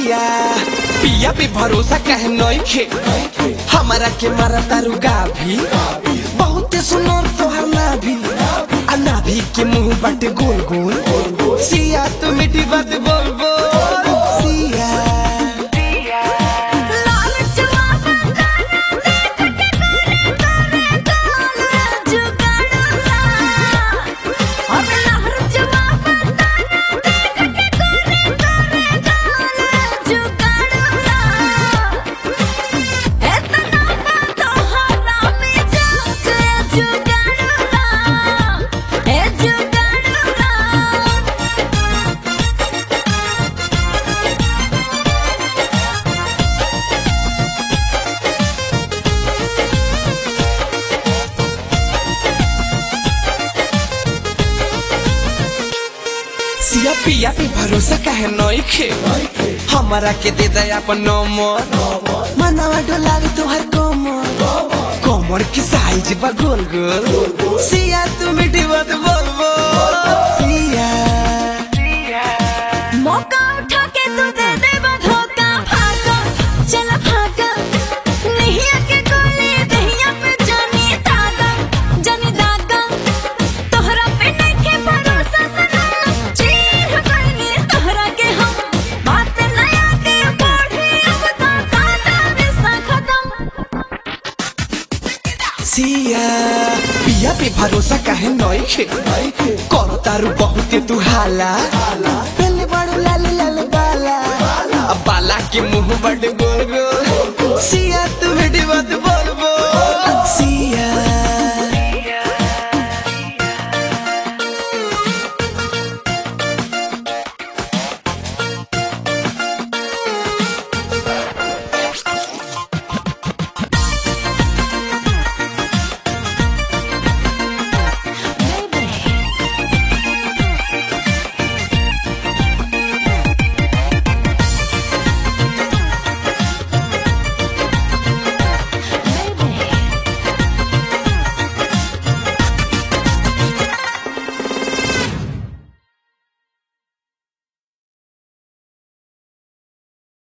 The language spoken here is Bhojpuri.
सिया पिया पे भरोसा कहे नइखे हमारा के मारा तारू गाभी बहुते सुनो तोहर नाभी आ नाभी के मुंह बाटे गोल गोल सिया तू मीठी बात बोल बोल सिया लाल जवाब गाना देख के गोरे गोरे गाल जुगाड़ूला और लहर जवाब गाना देख के गोरे गोरे गाल जुगाड़ूला एतना बात हरा में जाके जुगाड़ूला ए जुगाड़ूला सिया पिया पे भरोसा कहे नइखे हमारा के दे दे अपन नंबर मनवा डोला तोहर कमर कमर की साइज बा गोल गोल सिया तू मीठी बात बोल बोल सिया मौका उठा के तू दे दे धोखा भागा चल भागा नहीं आके गोली दहिया पे जानी दागा जानी दागा तोहरा पे नहीं के भरोसा सना चीर बनी तोहरा के हम बात नया के बढ़े अब तो दादा रिश्ता खत्म सिया पिया पे भरोसा कहे नइखे करो तारू बहुते तू हाला पहले बड़ू लाल लाल बाला अब बाला के मुंह बड़े